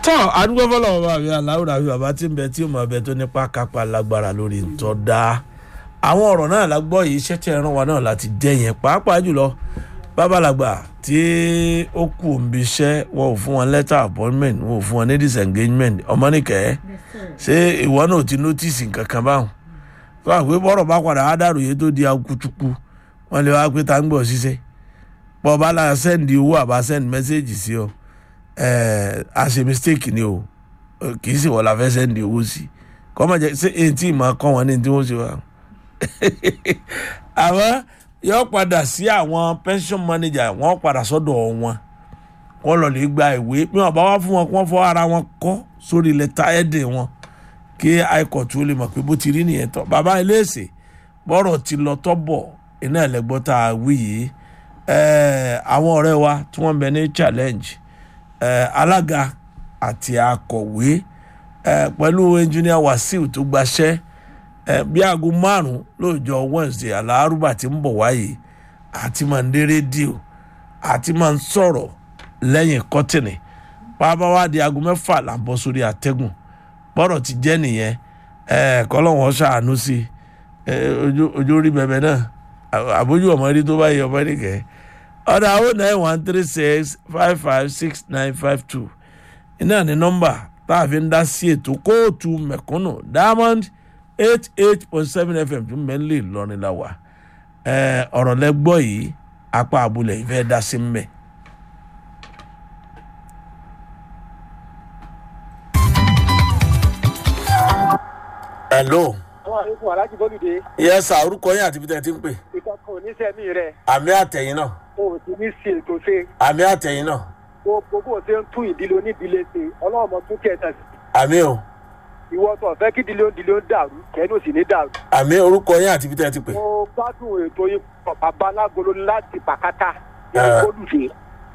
tọ́ adúgbò fọlọ́wọ́ bá mi aláwùrà mi bàbá tí ń bẹ tí mo bẹ tó nípa kápá lágbára lórí ntọ́ da àwọn ọ̀rọ̀ náà la gbọ́ yìí iṣẹ́ tí ẹran wa náà láti jẹ́ yẹn pàápàá jùlọ babalàgbà tí ó kù òǹbi iṣẹ́ wọn ò fún wọn letter appointment wọn ò fún wọn ní disengagement ọmọnìkẹ́ ṣé ìwọ náà ti notice nǹkan kan báwọn tó àgbé bọ́rọ̀ bá padà á dàrú yìí tó di akutuku wọn lè wá pé tá ń gbọ́ ṣiṣẹ́ bọ́ bá la send owó àbá send message sí ọ ẹ a ṣe mistake ni o kì í sì wọ́n la fẹ́ send owó sí kọ́ máa jẹ ṣé èyí tí ì máa kọ́ wọn ní tí wọ́n ṣe wá àwọn yóò padà sí àwọn pension manager wọ́n padà sọ́dọ̀ wọn wọ́n lọ lè gba ìwé bí wọ́n bá wá fún wọn kí wọ́n fọ ara wọn kọ́ sórí lẹ́tà ẹ̀dẹ̀ wọn kí high court ó lè mọ̀ pé bó ti rí nìyẹn tán bàbá iléèsè bọ́rọ̀ ti lọ tọ́ bọ̀ iná ẹ̀lẹ́gbọ́n tá a wí yìí àwọn ọ̀rẹ́ wa tí wọ́n bẹ ní challenge alága àti akọ̀wé pẹ̀lú engineer Wasiu tó gbaṣẹ́ bí aago márùn lóòjọ́ Wednesday alárùbá tí ń bọ̀ wáyé àti máa ń dé rédíò àti máa ń sọ̀rọ̀ lẹ́yìn kọ́tìnì pàápàá wá di aago mẹ́fà là ń bọ́ sórí àtẹ́gùn bọ́rọ̀ ti jẹ́ nìyẹn kọ́lọ́wọ́n ṣàánú sí ojú orí bẹ̀bẹ̀ náà àbójú ọmọdé tó bá yẹ ọmọ nìkẹ́ ọ̀dà o nine one three six five five six nine five two iná ní nọ́mbà tá a fi ń dá sí ètò kóòtù mẹ̀kúnnù diamond eight eight point seven fm tún mẹ́lẹ̀ lọ́rin la wà ọ̀rọ̀ lẹ́gbọ́ yìí apá abúlé ìfẹ́ dá sí mbẹ́. hello. àwọn àlékún aláàjì bọ́lùdé. yẹ sà orúkọ yín àti ibi tẹ́ ẹ ti ń pè. ìkọ̀kọ̀ oníṣẹ́mi rẹ̀ àmì àtẹ̀yìn náà. o ò sì ní sí ètò ṣe. àmì àtẹ̀yìn náà. gbogbo bó ṣe ń tún ìdílé onídìílé ṣe ọlọ́run mọ tún kẹta sí. àmì o. ìwọ tó fẹ́ kí ìdílé onídìílé ń dàrú kẹ́nu sì ní dàrú. àmì orúkọ yín àti ibi tẹ́ ẹ ti pè. mo gbádùn ètò yín bàbá alágolo láti pàkátà ní Ah. bọ́lùdé.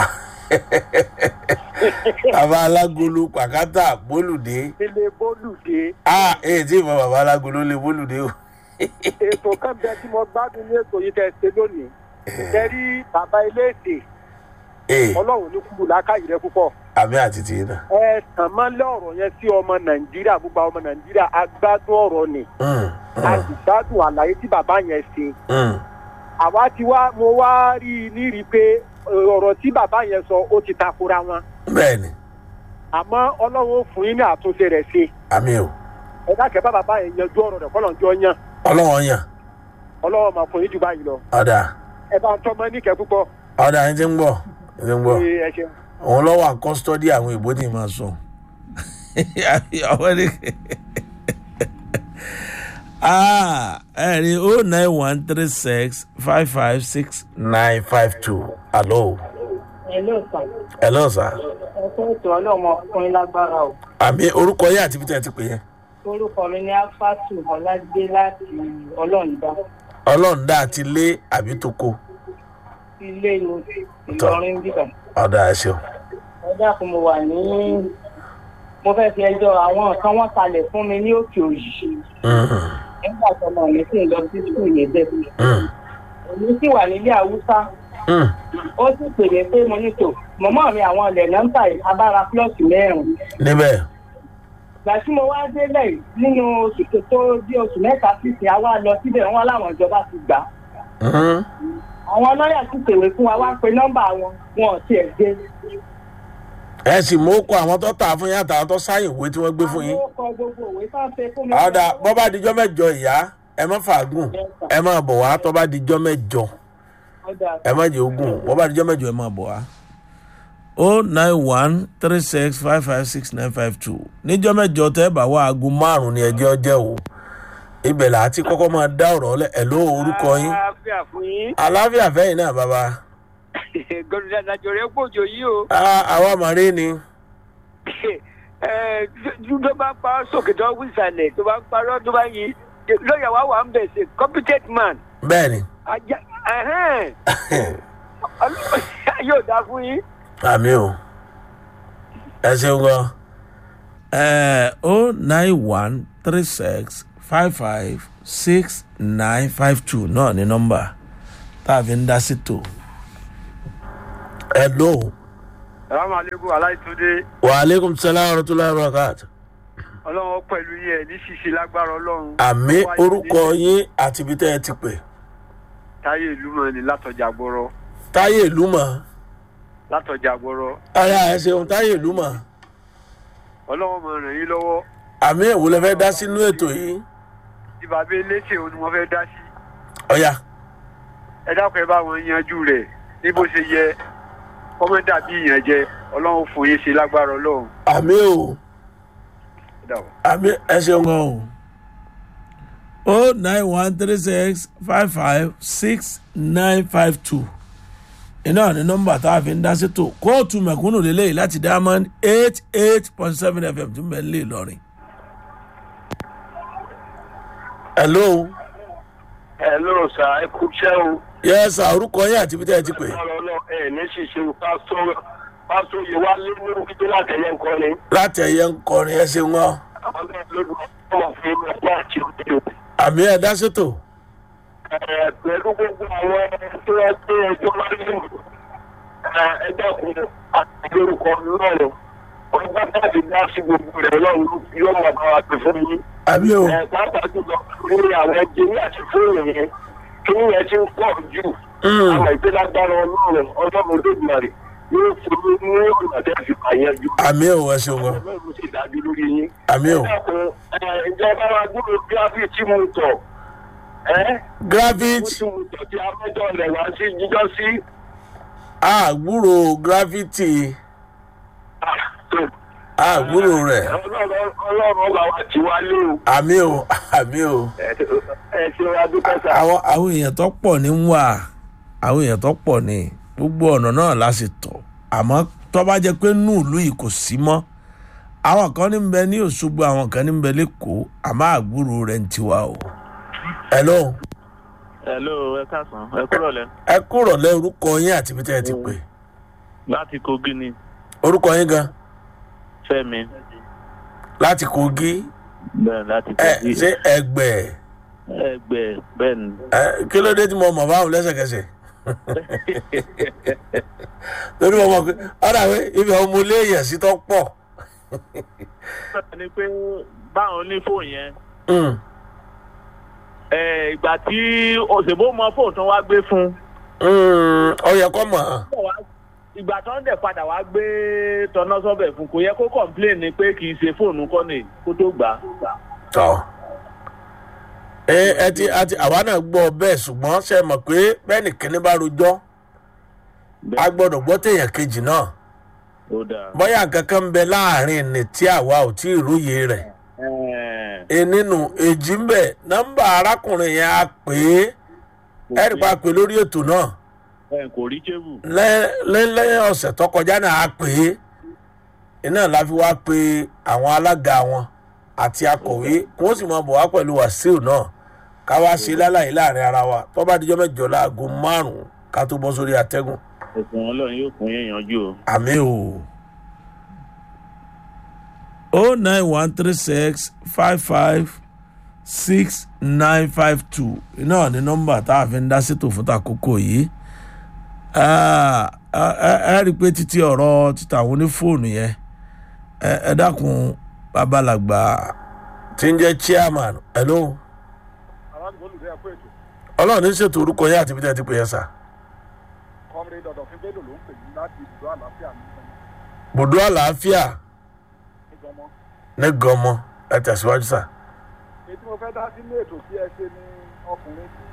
bàbá alágolo pàkátà bólúdé. ilé bọ́lùdé. a èyí tí ìmọ̀ bàbá alágolo lè bólúdé o. ètò kan bẹ tí mo gbádùn ní ètò yìí tẹ́ ṣe lónìí. kẹrí bàbá ilé èdè ee ọlọ́run ní kúrò lákàyè rẹ púpọ̀. àmì àti tìyín náà. ẹ tàn máa lé ọ̀rọ̀ yẹn sí ọmọ nàìjíríà gbogbo àwọn ọmọ nàìjíríà agbádùn ọ̀rọ̀ ni Mm, a mm, sì gbádùn àlàyé tí bàbá yẹn ṣe mm. àwa ti wá mo wá rí i nírí pé ọ̀rọ̀ tí bàbá yẹn sọ ó ti takora wọn bẹ́ẹ̀ni àmọ́ ọlọ́run ó fún yín ní àtúnṣe rẹ̀ ṣe àmì o ẹ dákẹ́ bá bàbá yẹn yanjú ọ̀rọ̀ rẹ̀ kọ́lọ̀ ń jọ yan ọlọ́wọ́n yàn ọlọ́run máa fún yín jù báyìí lọ ọ̀dà ẹ bá ń tọ́ mọ́ níkẹ́ púpọ̀ ọ̀dà ẹni tí ń gbọ́ ẹni tí ń gbọ́ Ee, ẹ ṣeun. òun lọ́wọ́ à kọ́sítọ́dì àwọn ìbò tí ì máa sùn. ọwọ́ ni ah ẹ rí o nine one three six five five six nine five two alo Hello sir. hello sir ẹ̀kọ́ ètò ọlọ́mọ ọkùnrin lágbára o. àmì orúkọ yẹn àti ibi tí ẹ ti pè yẹn orúkọ mi ní alfatu ọlágbé láti ọlọ́ọ̀dá ọlọ́run dá àti lé àbí tó kó ilé ní ìlọrin bíbà. ọ̀dà ẹ ṣeun. ẹ dákun mo wà ní mo fẹ́ fi ẹjọ́ àwọn nǹkan wọ́n kalẹ̀ fún mi ní òkè òyì Mhm, nígbà tó ọmọ mi sì ń lọ sí skul yẹn bẹ́ẹ̀. mhm, èmi sì wà nílé haúsá mhm. ó sì pè mí pé mo ní tò mọ̀mọ́ mi àwọn ilẹ̀ nọ́mbà abára plọ́ọ̀tì mẹ́rin. níbẹ̀ ìgbà tí mo wá délẹ̀ nínú oṣù tó tó bí oṣù mẹ́ta sísìn àwa lọ síbẹ̀ wọn láwọn ìjọba ti gbà á. Mhm. àwọn lọ́ọ̀yà sì pèwé fún wa wá pe nọ́mbà wọn wọn ò tiẹ̀ gbé. ẹ sì mú kọ àwọn tó tà fún yín àtàwọn tó sáyìn ìwé tí wọ́n gbé fún yín. àwọn ọkọ̀ gbogbo òwe tó ń ṣe fún mi. ọ̀dà bọ́ bá dijọ́ mẹ́jọ ìyá ẹ má fàágùn ẹ má bọ̀ wá tọ́ bá dijọ́ mẹ́jọ Ọ̀dà ẹ má jẹ́ ogún bọ́ bá dijọ́ mẹ́jọ ẹ má bọ̀ wá. o nine one three six five five six nine five two níjọ́ mẹ́jọ tẹ́ bá wá aago márùn-ún ní ẹjọ́ jẹ́ o ibẹ̀ là á ti kọ́kọ́ máa dá ọ̀rọ̀ lẹ̀ ẹ̀ ló orúkọ yín àlàáfíà fún yín aláfíà fẹ́yìn náà bàbá gọdọdọ àjọ rẹ pòjò yìí o Ah, àwa màrí ni ẹ tó bá pa sókè tó wí ìsàlẹ̀ tó bá parọ́ tó bá yí lọ́ọ̀yà wa wà ń bẹ̀ ṣe competent man bẹ́ẹ̀ ni ajá ẹ̀hẹ́n Ọlọ́run yóò dá fún yín. àmì o ẹ ṣeun gan. ẹ o nine one three six five five six nine five two náà ní nọ́mbà tá a fi ń dá sí tò. ẹ lò ó salaamaleykum aláìtúndé wa aleykum salaam wa rahmatulahi wa barakatuh. ọlọ́run pẹ̀lú yẹn ní ṣíṣe lágbára ọlọ́run. àmì orúkọ yín àti ibi tẹ́ ẹ ti pè. táyé ìlú mọ̀ ní látọjà gbọ́rọ̀ táyé ìlú mọ̀ látọjà gbọ́rọ̀ ara ẹ ṣeun táyé ìlú mọ̀ ọlọ́run mọ̀ ràn yín lọ́wọ́ àmì èwo lẹ fẹ́ dá sínú ètò yìí. tí bàbá eléṣè òun ni wọ́n fẹ́ dá sí. ọ̀ya ẹ dákun ẹ bá wọn yanjú rẹ̀ ní bó ṣe yẹ kọ́mẹ́ntà bí ìyànjẹ ọlọ́run fún yín ṣe lágbára ọlọ́run. àmì o Ó dàbọ̀. àmì ẹ ṣeun gan o. o nine one three six five five six nine five two iná ní nọmba tá a fi ń dá sétò kóòtù mẹ̀kúnnù lélẹ́yìí láti diamond eight eight point seven fm tún bẹ̀ ń lè lọrin. hello hello sir ẹ kú iṣẹ́ o. yẹ sà orúkọ yín àti ibi tẹ́ ẹ ti pè. ọ̀rọ̀ náà ẹ̀ ní ṣíṣe pásítọ̀ pásítọ̀ yìí wá lé ní orí tó láti ẹ̀yẹ nǹkan ni. láti ẹ̀yẹ ń kọrin ẹ ṣeun gan. àwọn náà lójú ọmọ fún mi ọjọ́ àti òde. àmì ẹ dá sétò. ẹ̀ pẹ̀lú gbogbo àwọn tó wá gbé ẹjọ́ láyé ẹ dákun àti lórúkọ lọ́rùn ọgbà tàbí dá sí gbogbo rẹ̀ lọ́rùn yóò máa bá wa pè fún mi. àmì o ẹ̀ pàápàá jùlọ lórí àwọn ẹjẹ ní àti fóònù yẹn kí yẹn ti ń pọ̀ jù. Mm. àwọn ìgbélágbára ọlọ́run ọlọ́run olódùmarè yóò fún mi ní ọ̀nà tẹ́ fi àyànjú. àmì o ẹ ṣeun gan. ọlọ́run sì dájú lórí yín. àmì o dákun ẹ ìjọba wa gbúdọ̀ gíráfì tí mo tọ̀ ẹ́ mo gravit tí mo tọ̀ tí amẹ́jọ rẹ̀ wá sí jíjọ́ sí. àgbúrò gravity àgbúrò rẹ̀ ọlọ́run ọlọ́run ọba wa ti wá lé o. àmì o àmì o. ẹ ẹ ṣe wa dúpẹ́ sá. àwọn àwọn èèyàn tó pọ̀ ní ń wà àwọn èèyàn tó pọ̀ ní gbogbo ọ̀nà náà la sì tọ̀ àmọ́ tó bá jẹ́ pé nù ìlú yìí kò sí mọ́ àwọn kan ní ń bẹ ní òṣogbo àwọn kan ní ń bẹ lẹ́kọ̀ọ́ àmọ́ àgbúrò rẹ̀ ń tiwa o. hello hello ẹ káàsán ẹ kúrò lẹ ẹ kúrò lẹ orúkọ yín àti ibi tẹ́ ẹ ti pè láti kogi ni orúkọ yín gan fẹmi láti kogi bẹẹ láti ẹ kogi ṣé ẹgbẹ ẹgbẹ bẹẹ ni ẹ kí ló dé tí mo mọ̀ báwọn lẹ́sẹ̀kẹsẹ̀ lórí mo mọ̀ pé ọ̀dà pé ibi àwọn ọmọ ilé èèyàn sí tó pọ̀. ni pé báwọn onífóònù yẹn Mm. ẹ ìgbà tí òṣèbó mọ fóònù tó wá gbé fún Mm, ó yẹ kó mọ̀ ọ́n. bọ̀ wá- ìgbà tó ń dẹ̀ padà wá gbé tọ́nà sọ́bẹ̀ fún kò yẹ kó complain ni pé kì í ṣe fóònù kọ́ni kó tó gbà á. tọ́ ẹ ẹ ti àti àwa náà gbọ́ bẹ́ẹ̀ ṣùgbọ́n ṣe mọ̀ pé bẹ́ẹ̀ nìkíní bá rojọ́ a gbọ́dọ̀ gbọ́ téèyàn kejì náà ó dáa. bóyá nǹkan kan ń bẹ láàrin ní tí àwa ò tí ì róye rẹ̀ Ẹ̀ẹ̀, e nínú èjì ń bẹ nọ́mbà arákùnrin yẹn a pè é ẹ̀rì pa pè lórí ètò náà ẹ̀, kò rí kébù. lẹ́- lẹ́- lẹ́yìn ọ̀sẹ̀ tó kọjá náà a pè é iná la fi wá pe àwọn alága wọn àti akọ̀wé kí wọ́n sì máa bọ̀ wá pẹ̀lú wàsíù náà ká wá ṣe lálàyé láàrin ara wa tó bá dijọ́ mẹ́jọ láago márùn-ún ká tó bọ́ sórí atẹ́gùn ẹ̀sùn ọlọ́run yóò fún yín yanjú o. àmì o. o nine one three six five five six nine five two iná ní nọ́mbà tá a fi ń dá sétò fún takoko yìí Ah, ah, ẹ ẹ rí i pé títí ọ̀rọ̀ títà àwọn onífóònù yẹn ẹ ẹ dákun babalàgbà tí ń jẹ́ chairman hello aládùúgbò olùdó ẹ̀kọ́ ètò ọlọ́run ní ṣètò orúkọ yẹn àti ibi tẹ́ ẹ ti pè yẹn sà kọ́mìnrin dọ̀dọ̀ fún bello ló ń pè yín láti ibùdó àlàáfíà ní bùdó àlàáfìá ìgbọmọ. ní gọmọ ẹ tẹ̀síwájú sà. èyí tí mo fẹ́ dá sínú ètò tí ẹ ṣe ní ọkùnrin tí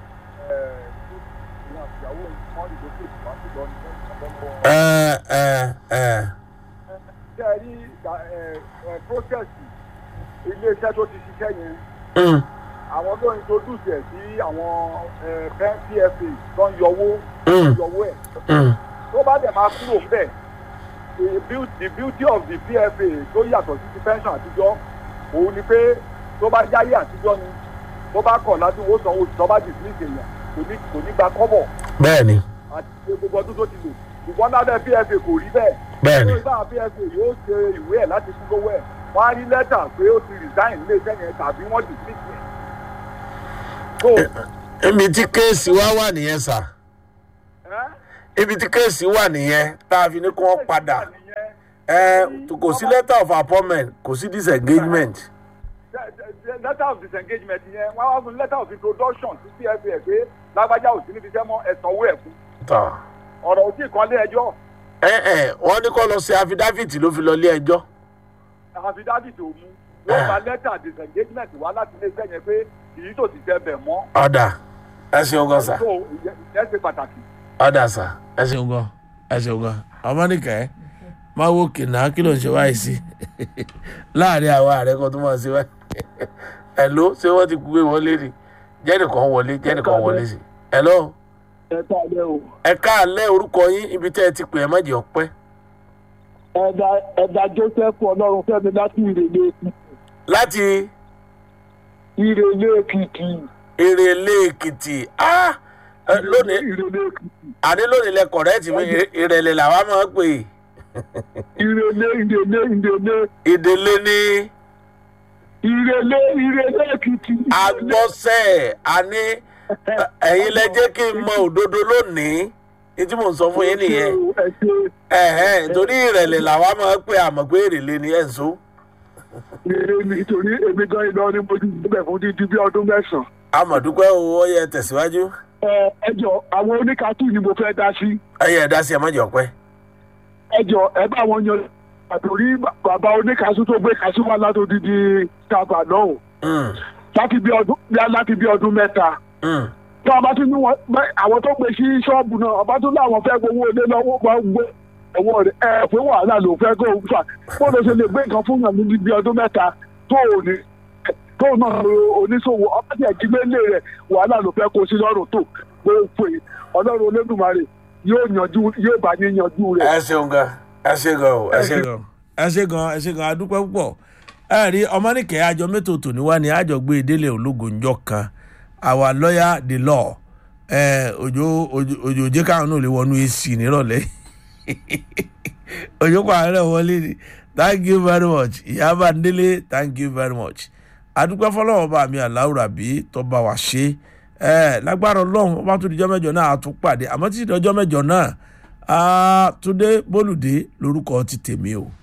ìwọ̀n àtìyàwó wọn ìdókè wá sí lọ ní ọ̀pọ̀lọpọ̀. ẹ ẹ ẹ ṣé ẹ rí process iléeṣẹ́ tó ti ṣiṣẹ́ yẹn mm, àwọn tó introduce ẹ̀ sí àwọn eh, pen pfa tó ń yọwó mm, yọwó ẹ̀ mm. tó bá dẹ̀ máa kúrò ńbẹ̀ the beauty the beauty of the pfa tó yàtọ̀ sí ti pension àtijọ́ òun ni pé tó bá jáyé àtijọ́ ni tó bá kọ̀ láti wó sanwó tó bá dismiss èèyàn kò ní kò ní gba kọ́bọ̀ bẹ́ẹ̀ ni àti pé gbogbo ọdún tó ti lò ṣùgbọ́n lábẹ́ pfa kò rí bẹ́ẹ̀ bẹ́ẹ̀ ni tó bá pfa yóò ṣe ìwé ẹ̀ láti kú lówó ẹ̀ wọ́n á rí lẹ́tà pé ó ti resign ilé iṣẹ́ yẹn tàbí wọ́n dismiss ẹ̀. so ibi tí kéèsì wá wà nìyẹn sà ẹ́ ibi tí kéèsì wà nìyẹn tá a fi ní kí wọ́n padà nìyẹn ẹ kò sí letter of appointment kò sí disengagement letter of disengagement yẹn wọ́n á fún letter of introduction sí pfa pé lágbájá ò sí níbi iṣẹ́ mọ́ ẹ̀sánwó ẹ̀ fún tán ọ̀rọ̀ ò tí ì kan lé ẹjọ́ ẹ ẹ wọ́n ní kó lọ sí affidavit ló fi lọ ilé ẹjọ́ affidavit ò mú wọ́n gba letter disengagement wá láti ilé iṣẹ́ yẹn pé èyí tó ti tẹ bẹ̀ mọ́ ọ̀dà ẹ ṣeun gan sa tó ìyẹn ṣe pàtàkì. ọ̀dà sa ẹ ṣeun gan ẹ ṣeun gan ọmọ nìkẹ́ máa wo kìnnà kí ló ń ṣe wáyé sí láàrin àwọn ààrẹ kan tó máa ṣe wáyé ẹ ló ṣé wọ́n ti gbé wọlé ni jẹ́nìkan wọlé jẹ́nìkan wọlé sí ẹ lọ́wọ́ ẹ káàlẹ́ o ẹ káàlẹ́ orúkọ yín ibi tẹ́ ẹ ti pè ẹ má jẹ́ ọpẹ́ ẹ̀dà ẹ̀dà joseph ọlọ́run fẹ́mi láti ìrèlè èkìtì láti ìrèlè èkìtì èrèlé èkìtì ah ẹ, lónìí ìrèlè èkìtì àní lónìí lẹ kọ̀rẹ́ẹ̀tì mi Ìrè- ìrẹ̀lẹ̀ làwa máa ń pè é ìrèlè ìrèlè ìrèlè ìdílé ní ìrèlè ìrèlè èkìtì. agbọ́sẹ̀ àní ẹ, ẹ̀yin lẹ jẹ́ kí n mọ òdodo lónìí ní tí mò ń sọ fún yín nìyẹn ẹ ṣe ẹ̀hẹ́n torí ìrẹ̀lẹ̀ làwa máa ń pè àmọ́ pé èrèlé ni ẹ̀ ń so ìrèlè nítorí èmi gan Ìlọrin mo ti gbẹ fún dídí bí ọdún mẹ́sàn-án. amọ̀dúpẹ́ o ó yẹ tẹ̀síwájú ẹ ẹ jọ àwọn oníkatú ni mo fẹ́ dá sí. ẹ yẹ ẹ̀dá sí ẹ má jẹ́ ọpẹ́ ẹ jọ ẹ bá wọn yan àtòrí bàbá oníkasú tó gbé kasú wá látòdìdí tábà náà Mm, láti bí ọdún láti bí ọdún mẹ́ta. mm. tí wọn bá tún ní wọn bẹ àwọn tó gbé sí ṣọ́ọ̀bù náà ọba tún láwọn fẹ́ gbowó ilé lọ́wọ́ bá ń gbé ẹ̀wọ̀n rẹ̀ ẹ̀ pé wàhálà ló fẹ́ kó o fà bó ló ṣe lè gbé nǹkan fún yàn níbi bí ọdún mẹ́ta tó ò ní tó náà lo oníṣòwò ọba tí ẹ̀jí mélé rẹ̀ wàhálà ló fẹ́ kó sí lọ́rùn tó pé ó pè ọlọ́run olódùmarè yóò yanjú yóò bá ní yanjú rẹ̀. ẹ ṣeun gan ẹ ṣe gan o ẹ ṣe gan. ẹ ṣe gan ẹ ṣe gan adúpẹ́ púpọ̀ ẹ rí ọmọnìkẹ́ àjọ mẹ́tò tòní wá ní àjọ gbé délé ológo ńjọ kan our lawyer the law ẹ òjò òjò òjò jẹ́ káwọn náà lè wọnú ac nírọ̀lẹ́ òjò kọ́ àárẹ̀ wọlé ni thank you very much ìyábà ndélé thank you very much adúpẹ́ fọlọ́wọ́ bá mi àláwùrà bí tó bá wa ṣe ẹ lágbára ọlọ́run ọba tó dijọ́ mẹ́jọ náà a tún pàdé àmọ́ títí dọjọ́ mẹ́jọ náà ah, túndé bólúdé lórúkọ ti tèmi o.